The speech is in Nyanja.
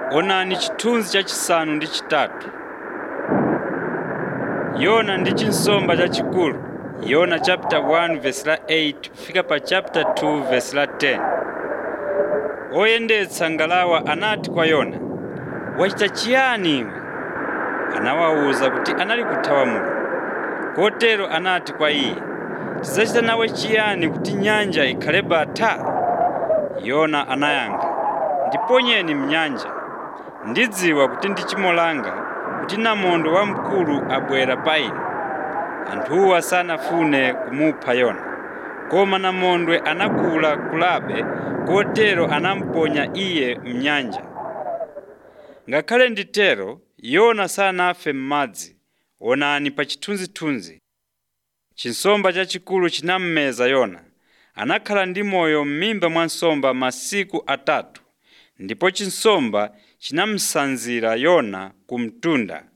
onani chithunzi chachisanu ndi chitatu yona ndi chinsomba chachikulu yona chapter 1 verse la 8 kufika pa chapter 2 verse la 10 oyendetsa ngalawa anati kwa yona wachita chiyani iwe anawawuza kuti anali kuthawa mulungu kotero anati kwa iye tidzachita nawe chiyani kuti nyanja ikhale bata yona anayankha ndiponyeni mnyanja ndidziwa kuti ndi chimo langa kuti namondwe wamkulu abwera pa ine anthuwa sanafune kumupha yona koma namondwe anakula kulabe kotero anamponya iye mnyanja ngakhale nditero yona sanafe m'madzi onani pa chithunzithunzi chinsomba chachikulu chinammeza yona anakhala ndi moyo m'mimba mwa nsomba masiku atatu ndipo chinsomba chinamsanzira yona ku mtunda